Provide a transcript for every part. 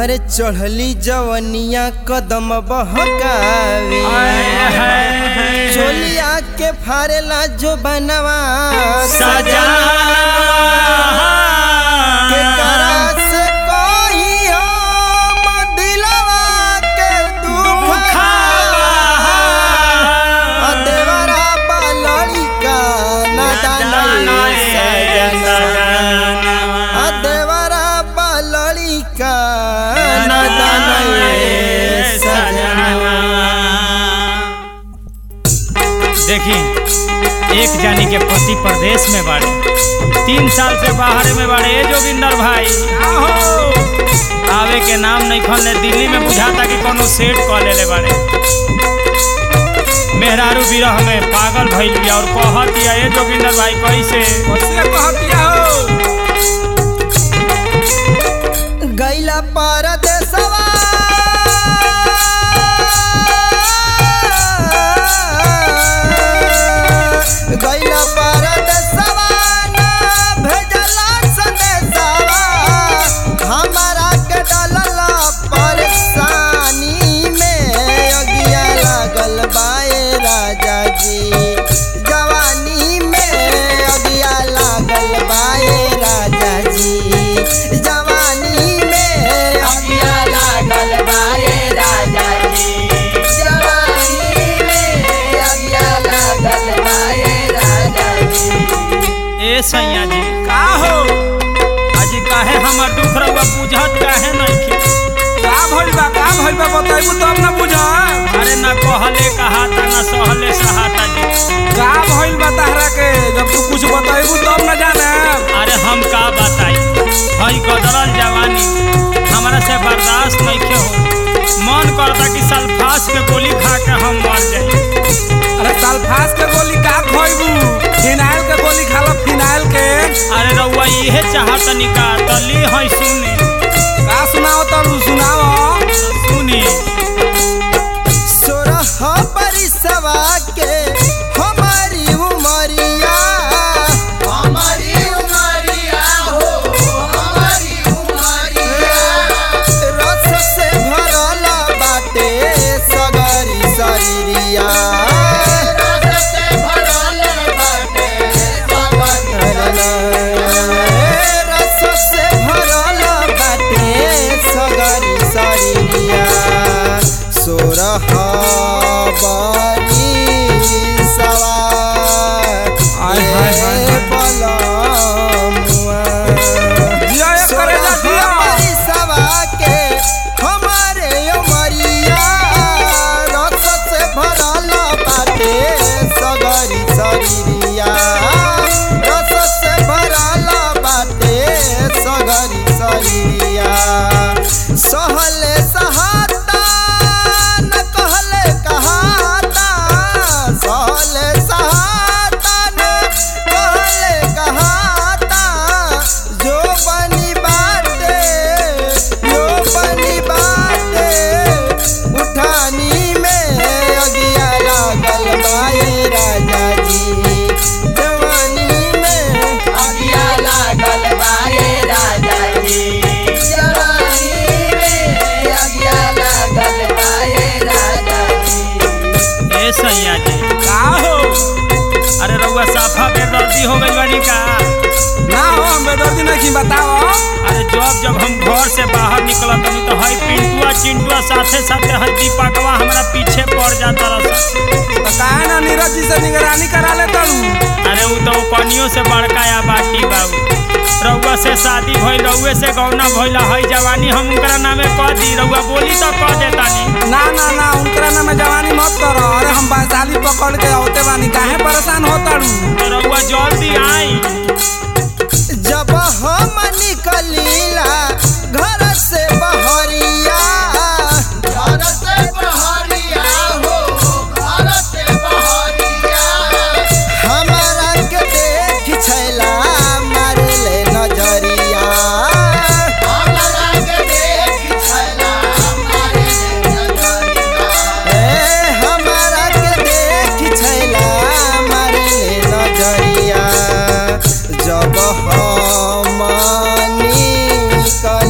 अरे चढ़ली जवनिया कदम बहकावे चोलिया के फारेला जो बनवा सजा के करा से कोई हम दिलवा के दुख आ देवरा बालड़ी का नादान सजना आ देवरा बालड़ी का नादान सजना देखी एक जानी के पति प्रदेश में बाड़े तीन साल से बाहर में बाड़े ए जोगिंदर भाई आहो आवे के नाम नहीं खोलने दिल्ली में बुझाता कि कोनो सेट कॉल ले बाड़े मेहरारू विरह में पागल भइल बिया और कहत दिया ए जोगिंदर भाई कैसे कैसे कहतिया हो गैला परदेसवा गैला परदेसवा ना भेजला संदेशवा हमारा के डलला परेशानी में अगिया लागल बाए राजा जी जवानी में अगिया लागल बाए राजा जी जवानी में अगिया लागल बाए राजा जी जवानी में अगिया लागल बाए राजा जी ए सैया जी का हो आज काहे हमर दुख रहुआ बुझत काहे नहीं के का भइल बा का भइल बा बताइबू तब ना बुझ अरे ना कहले कहाता ना सहले सहाता जी का भइल बा तहरा के जब तू कुछ बताइबू तब ना जाने अरे हम का बताई हई गदरल जवानी हमरा से बर्दाश्त नहीं के हो मन करता कि सल्फास के गोली खा के हम मर जाई अरे सल्फास के गोली का खोइबू फिनाइल के गोली खा लो फिनाइल के अरे रउआ इहे चाहत निका तली हई सुनी का सुनाओ तब सुनाओ सुनी सोरह परिसवा के हमारी उमरिया हमारी उमरिया हो हमारी उमरिया रस से भरल बाटे सगरी शरीरिया रस से भरल बाटे रस से भरल बाटे सगरी शरीरिया सोरह बरी सवार आय, हाय, हाय, हाय। बलमुआ जिया एक करे जा जिया हमारी सवा के हमारे उमरिया रस से भरल बाटे सगरी शरीरिया रस से भरल बाटे सगरी शरीरिया सहले सहाता न कहले कहाता सहले सहाता न कहले कहाता जो बनी बाटे जो बनी बाटे उठानी में अगिया लागल बाए राजा जी जवानी में अगिया लागल बाए राजा जी जवानी में अगिया लागल बाए राजा जी ए सैया जी का हो अरे रउआ साफा बेदर्दी हो गई बानी का ना हो हम बेदर्दी नहीं बताओ अरे जब जब हम घर से बाहर निकलत हनी तो हई पिंटुआ चिंटुआ साथे साथे हई दीपकवा हमरा पीछे पड़ जाता रहा तो काहे ना नीरज जी से निगरानी करा ले तू अरे उ तो कनियों से बड़का या बाटी बाबू रउआ से शादी भइल रउए से गौना भइल हई जवानी हम उनकरा नामे कह दी रउआ बोली तो कह देतानी ना ना ना उनकरा नाम में जवानी मत करो अरे हम वैशाली पकड़ के औते बानी काहे परेशान होता तो रउआ जल्दी आई जब हम निकलीला घर से बहरिया घर से बहरिया हो घर से बहरिया हमारा के देख छैला मारे ले नजरिया हमारा के देख छैला मारे ले नजरिया ए हमारा के देख छैला मारे ले नजरिया जब हम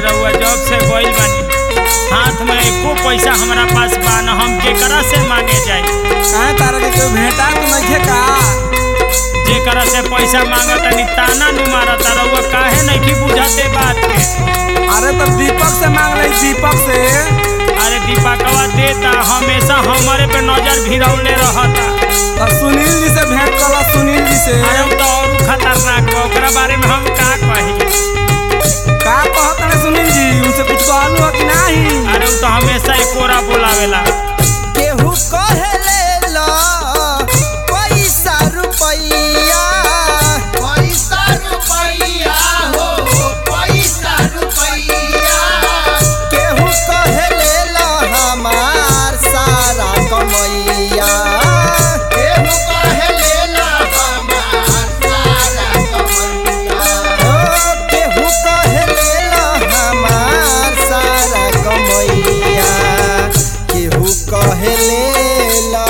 रहुआ जॉब से गइल बानी हाथ में एको पैसा हमरा पास बा न हम केकरा से मांगे जाई काहे तारा के कोई भेटा तो नइखे का जेकरा से पैसा मांगत तनी ताना नु मारत रहुआ काहे नहीं बुझाते बात के अरे तो दीपक से मांग ले दीपक से अरे दीपकवा देता हमेशा हमारे पे नजर भिरौले रहता और सुनील जी से भेंट कला सुनील जी से अरे उ तो और खतरनाक बा ओकरा बारे में हम का कही का कहत रहे सुनील जी उनसे कुछ कहलू हो कि नहीं अरे उ तो हमेशा एकोरा बोलावेला केहू कहेले ला पैसा रुपैया पैसा रुपैया हो पैसा रुपैया केहू कहेले ला हमार सारा कमैया केहू कहेले ला हमार सारा कमैया ओ केहू कहेले ला हमार सारा कमैया केहू कहेले ला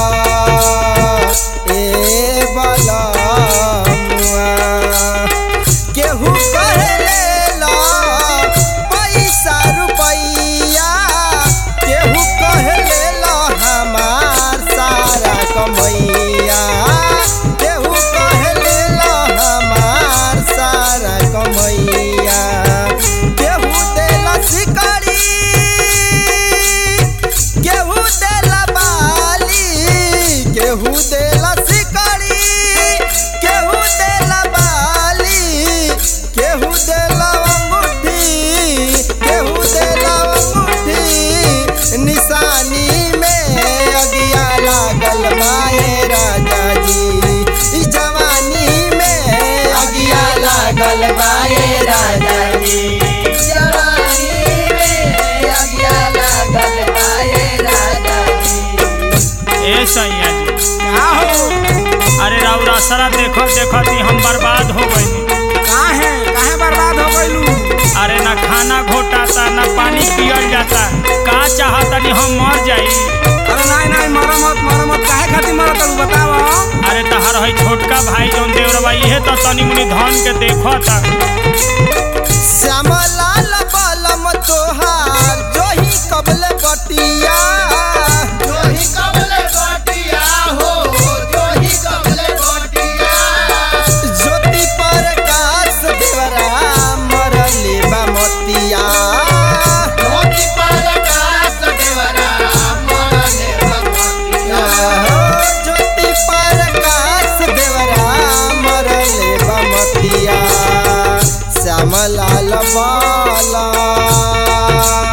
ए बलमुआ केहू कहेले ला पैसा रुपैया केहू कहेले ला हमार सारा कमैया केहू कहेले ला हमार सारा कमैया केहू देला शिकारी केहू देला बाली केहू देला शिकारी केहू देला बाली केहू देला अंगूठी केहू देला अंगूठी निशानी में अगिया लागल माए राजा जी ई जवानी में अगिया लागल माए राजा जी जवानी में अगिया लागल बाए राजा जी ए सैया जी का हो अरे राउर असरा देखो देखो ती हम बर्बाद हो गइनी काहे काहे बर्बाद हो गइलू अरे ना खाना घोटाता ना पानी पियल जाता का चाहतनी हम मर जाई अरे नहीं नहीं मरो मत मरो मत काहे खातिर मरत तू बताव अरे तहर है छोटका भाई जौन देवरबा इहे तो तनी मुनी धन के देखो ता श्यामलाल बलम तोहार जोही कबल बटिया जोही कबले बटिया हो जोही कबले बटिया ज्योति प्रकाश देवरा मरले बमतिया ज्योति प्रकाश देवरा मरले भगवतिया ज्योति प्रकाश देवरा मरले बमतिया श्यामलाल बाला